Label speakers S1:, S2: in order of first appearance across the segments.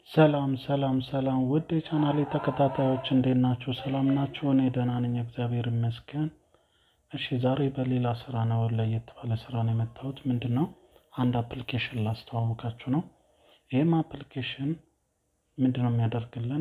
S1: ሰላም ሰላም ሰላም ውድ የቻናሌ ተከታታዮች እንዴት ናችሁ? ሰላም ናችሁ? እኔ ደህና ነኝ፣ እግዚአብሔር ይመስገን። እሺ ዛሬ በሌላ ስራ ነው፣ ለየት ባለ ስራ ነው የመጣሁት። ምንድን ነው አንድ አፕሊኬሽን ላስተዋውቃችሁ ነው። ይህም አፕሊኬሽን ምንድን ነው የሚያደርግልን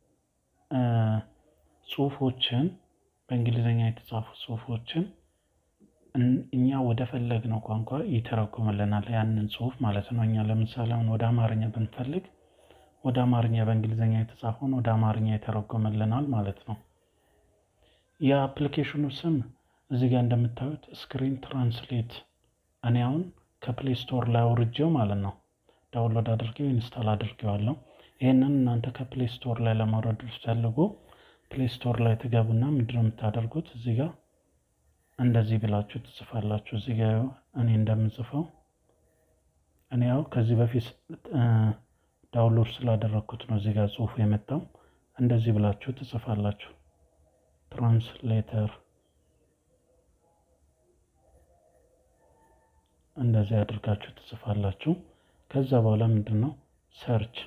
S1: ጽሁፎችን በእንግሊዝኛ የተጻፉ ጽሁፎችን እኛ ወደ ፈለግነው ቋንቋ ይተረጉምልናል። ያንን ጽሁፍ ማለት ነው። እኛ ለምሳሌ አሁን ወደ አማርኛ ብንፈልግ ወደ አማርኛ በእንግሊዝኛ የተጻፈውን ወደ አማርኛ ይተረጉምልናል ማለት ነው። የአፕሊኬሽኑ ስም እዚህ ጋር እንደምታዩት ስክሪን ትራንስሌት። እኔ አሁን ከፕሌይ ስቶር ላይ አውርጄው ማለት ነው ዳውንሎድ አድርጌው ኢንስታል አድርጌዋለሁ። ይህንን እናንተ ከፕሌይ ስቶር ላይ ለማውረድ ፈልጉ ፕሌይ ስቶር ላይ ትገቡና ምንድነው የምታደርጉት እዚህ ጋር እንደዚህ ብላችሁ ትጽፋላችሁ። እዚህ ጋር እኔ እንደምጽፈው እኔ ያው ከዚህ በፊት ዳውንሎድ ስላደረግኩት ነው እዚህ ጋር ጽሁፉ የመጣው። እንደዚህ ብላችሁ ትጽፋላችሁ። ትራንስሌተር እንደዚህ አድርጋችሁ ትጽፋላችሁ። ከዛ በኋላ ምንድን ነው ሰርች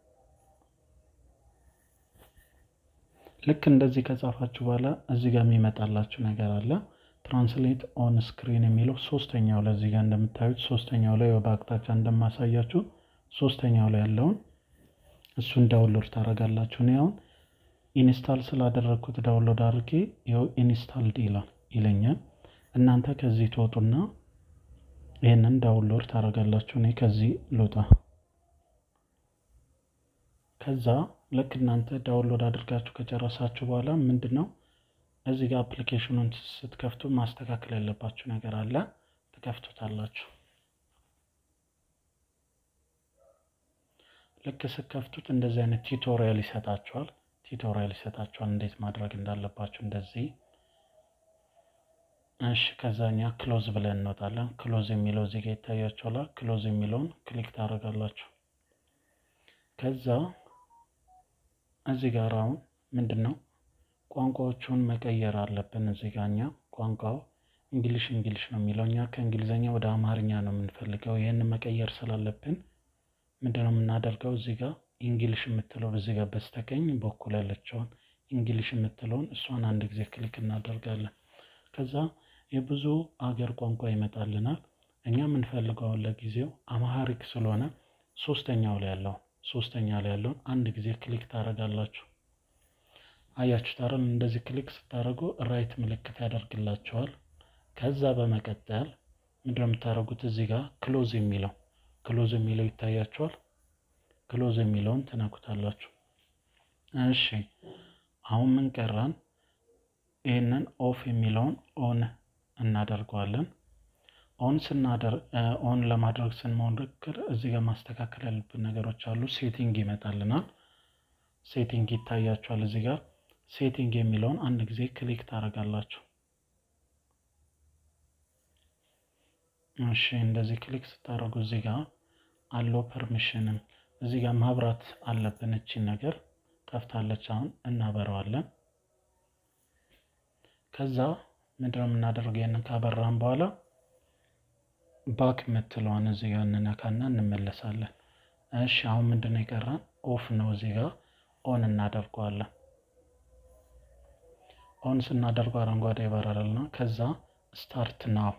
S1: ልክ እንደዚህ ከጻፋችሁ በኋላ እዚህ ጋር የሚመጣላችሁ ነገር አለ። ትራንስሌት ኦን ስክሪን የሚለው ሶስተኛው ላይ እዚህ ጋር እንደምታዩት ሶስተኛው ላይ በአቅጣጫ እንደማሳያችሁ ሶስተኛው ላይ ያለውን እሱን ዳውንሎድ ታደርጋላችሁ። እኔ አሁን ኢንስታል ስላደረግኩት ዳውንሎድ አድርጌ ይኸው ኢንስታልድ ይላል ይለኛል። እናንተ ከዚህ ትወጡና ይህንን ዳውንሎድ ታደርጋላችሁ። እኔ ከዚህ ልውጣ። ከዛ ልክ እናንተ ዳውንሎድ አድርጋችሁ ከጨረሳችሁ በኋላ ምንድን ነው እዚህ ጋር አፕሊኬሽኑን ስትከፍቱ ማስተካከል ያለባችሁ ነገር አለ። ትከፍቱታላችሁ። ልክ ስትከፍቱት እንደዚህ አይነት ቲቶሪያል ይሰጣችኋል። ቲቶሪያል ይሰጣችኋል እንዴት ማድረግ እንዳለባችሁ እንደዚህ። እሺ ከዛኛ ክሎዝ ብለን እንወጣለን። ክሎዝ የሚለው እዚህ ጋር ይታያችኋል። ክሎዝ የሚለውን ክሊክ ታደርጋላችሁ። ከዛ እዚህ ጋር አሁን ምንድን ነው ቋንቋዎቹን መቀየር አለብን። እዚህ ጋር እኛ ቋንቋው እንግሊሽ እንግሊሽ ነው የሚለው እኛ ከእንግሊዝኛ ወደ አማርኛ ነው የምንፈልገው። ይህንን መቀየር ስላለብን ምንድን ነው የምናደርገው? እዚህ ጋር እንግሊሽ የምትለው እዚህ ጋር በስተቀኝ በኩል ያለችውን እንግሊሽ የምትለውን እሷን አንድ ጊዜ ክሊክ እናደርጋለን። ከዛ የብዙ አገር ቋንቋ ይመጣልናል። እኛ የምንፈልገውን ለጊዜው አማሃሪክ ስለሆነ ሶስተኛው ላይ ያለውን ሶስተኛ ላይ ያለውን አንድ ጊዜ ክሊክ ታደርጋላችሁ። አያችሁ ታረን እንደዚህ ክሊክ ስታደርጉ ራይት ምልክት ያደርግላቸዋል። ከዛ በመቀጠል ምንድነው የምታደርጉት? እዚህ ጋር ክሎዝ የሚለው ክሎዝ የሚለው ይታያችኋል። ክሎዝ የሚለውን ትነኩታላችሁ። እሺ አሁን ምን ቀራን? ይህንን ኦፍ የሚለውን ኦን እናደርገዋለን። ኦን ስናደር ኦን ለማድረግ ስንሞክር እዚህ ጋር ማስተካከል ያሉብን ነገሮች አሉ። ሴቲንግ ይመጣልናል። ሴቲንግ ይታያችኋል እዚህ ጋር ሴቲንግ የሚለውን አንድ ጊዜ ክሊክ ታደርጋላችሁ። እሺ እንደዚህ ክሊክ ስታደርጉ እዚህ ጋር አለው ፐርሚሽንም እዚህ ጋር ማብራት አለብን። እቺን ነገር ጠፍታለች። አሁን እናበረዋለን። ከዛ ምንድነው የምናደርገው? ይህንን ካበራን በኋላ ባክ የምትለዋን እዚህ ጋር እንነካና እንመለሳለን። እሺ አሁን ምንድነው የቀራን? ኦፍ ነው። እዚህ ጋር ኦን እናደርገዋለን። ኦን ስናደርገው አረንጓዴ ይበራልና ከዛ ስታርት ናው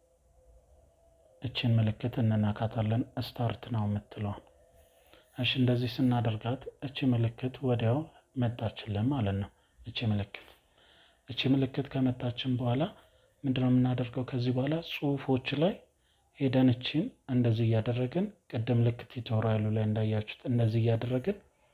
S1: እችን ምልክት እንነካታለን። ስታርት ናው የምትለዋን እሺ፣ እንደዚህ ስናደርጋት እቺ ምልክት ወዲያው መጣችልን ማለት ነው። እቺ ምልክት እቺ ምልክት ከመጣችን በኋላ ምንድነው የምናደርገው? ከዚህ በኋላ ጽሁፎች ላይ ሄደን እቺን እንደዚህ እያደረግን ቅድም ልክ ቱቶሪያሉ ላይ እንዳያችሁት እንደዚህ እያደረግን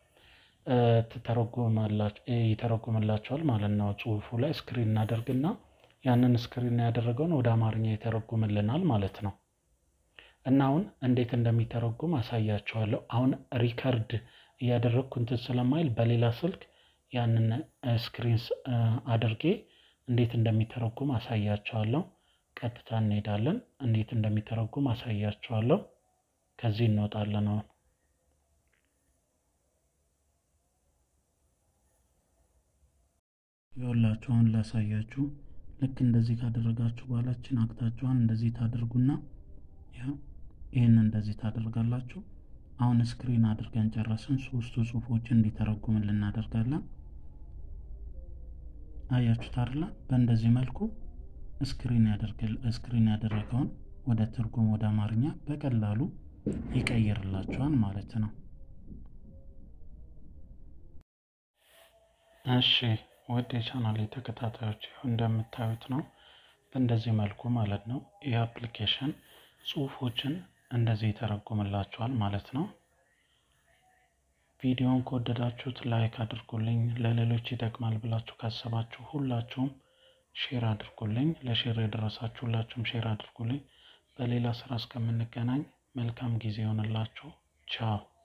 S1: ይተረጉምላቸዋል ማለት ነው። ጽሁፉ ላይ ስክሪን እናደርግና ያንን ስክሪን ያደረገውን ወደ አማርኛ ይተረጉምልናል ማለት ነው። እና አሁን እንዴት እንደሚተረጉም አሳያችኋለሁ። አሁን ሪከርድ እያደረግኩ እንትን ስለማይል በሌላ ስልክ ያንን ስክሪን አድርጌ እንዴት እንደሚተረጉም አሳያችኋለሁ። ቀጥታ እንሄዳለን። እንዴት እንደሚተረጉም አሳያችኋለሁ። ከዚህ እንወጣለን አሁን የወላችሁ አሁን ላሳያችሁ። ልክ እንደዚህ ካደረጋችሁ በኋላችን አቅጣጫዋን እንደዚህ ታደርጉና ይህን እንደዚህ ታደርጋላችሁ። አሁን ስክሪን አድርገን ጨረስን። ሶስቱ ጽሁፎችን እንዲተረጉምን እናደርጋለን። አያችሁት አይደለ? በእንደዚህ መልኩ ስክሪን ያደርግል ስክሪን ያደረገውን ወደ ትርጉም ወደ አማርኛ በቀላሉ ይቀይርላችኋል ማለት ነው። እሺ ወደ ቻናል ተከታታዮች እንደምታዩት ነው። በእንደዚህ መልኩ ማለት ነው ይህ አፕሊኬሽን ጽሁፎችን እንደዚህ ይተረጉምላችኋል ማለት ነው። ቪዲዮውን ከወደዳችሁት ላይክ አድርጉልኝ። ለሌሎች ይጠቅማል ብላችሁ ካሰባችሁ ሁላችሁም ሼር አድርጉልኝ። ለሼር የደረሳችሁ ሁላችሁም ሼር አድርጉልኝ። በሌላ ስራ እስከምንገናኝ መልካም ጊዜ ይሆንላችሁ። ቻው